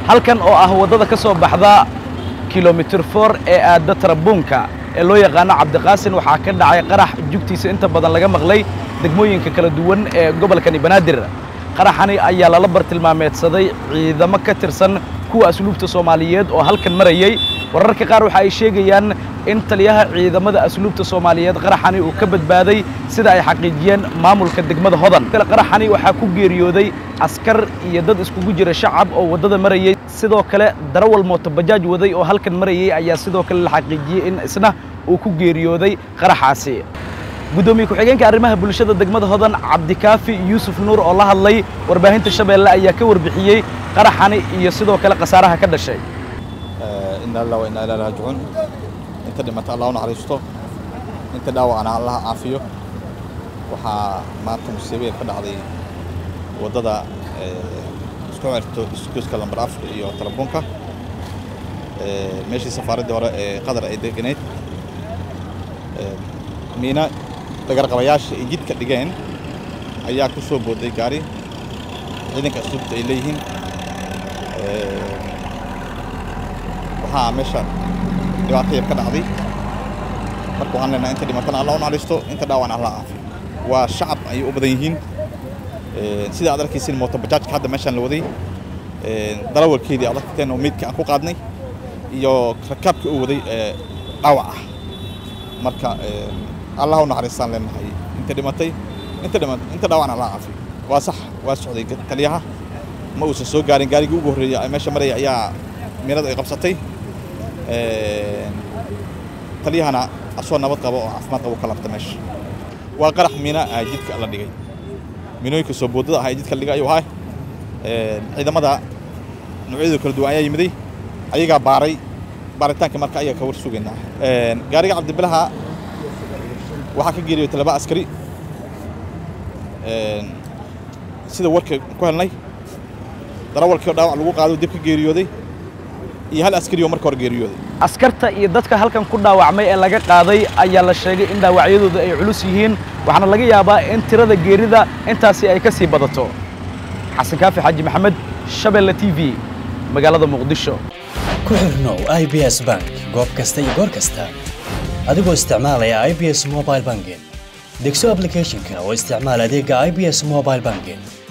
halkan oo ah waddada ka soo baxda kilomitir for ee aadda tarabuunka ee loo yaqaano cabdiqaasin waxaa ka dhacay qarax jugtiisa inta badan laga maqlay degmooyinka kala duwan ee gobolkani banaadir qaraxani ayaa lala bartilmaameedsaday ciidamo ka tirsan kuwa asluubta soomaaliyeed oo halkan marayey wararka qaar waxa ay sheegayaan in taliyaha ciidamada asluubta soomaaliyeed qaraxani uu ka badbaaday sida ay xaqiijiyeen maamulka degmada hodan qaraxani waxaa ku geeriyooday askar iyo dad iskugu jira shacab oo waddada marayey sidoo kale darawal mootobajaaj waday oo halkan marayey ayaa sidoo kale la xaqiijiyey in isna uu ku geeriyooday qaraxaasi guddoomiye ku-xigeenka arrimaha bulshada degmada hodan cabdikaafi yuusuf nuur oo la hadlay warbaahinta shabeelle ayaa ka warbixiyey qaraxani iyo sidoo kale khasaaraha ka dhashay ina allah wa inaa ilaa raajicuun inta dhimata allah u naxariisto inta dhaawacana allah caafiyo waxaa maanta musiibaya ka dhacday waddada isku xirto iskuuska lambar afar iyo tarabuunka meeshii safaaraddii hore ee qatar ay deganeyd miina dhagarqabayaasha ay jidka dhigeen ayaa ku soo booday gaari ciidanka asluubta ay leeyihiin waxaa meesha dhibaato yar ka dhacday marka waxaan leenahay inta dhimatana allah u naxariisto inta dhaawan allah caafiyo waa shacab ayay u badan yihiin sida aad arkaysiin mooto bajaajka hadda meeshaan la waday darawalkeedii aad arkateen oo meydka aan ku qaadnay iyo rakaabkii u waday dhaawac ah marka allah u naxariistaan leenahay inta dhimatay inta dhima inta dhaawan allah caafiyo waa sax waa socday taliyaha ma uusan soo gaarin gaarigii ugu horreeyay meesha maraya ayaa miinada ay qabsatay taliyahana asoo nabad qabo oo caafimaad qabo ka labta meesha waa qarax miina ah jidka la dhigay miinooyinka soo boodada ah ee jidka la dhigay ayuu ahaa ciidamada noocyadooda kala duwan ayaa yimiday ayagaa baaray baaritaanka marka ayaga ka war sugaynaa gaariga cabdibilaha waxaa ka geeriyotay laba askari sida warka ku helnay darawalkii oo dhaawac lagu qaado dib ka geeriyooday iyo hal askari oo marka hore geeriyooday askarta iyo dadka halkan ku dhaawacmay ee laga qaaday ayaa la sheegay in dhaawacyadooda ay culus yihiin waxaana laga yaabaa in tirada geerida intaasi ay ka sii badato xasan kaafi xaaji maxamed shabeelle t v magaalada muqdisho ku xirnow i b s bank goob kasta iyo goor kasta adigoo isticmaalaya i b s mobile banking degso ablicathonka oo isticmaal adeega i b s mobile banking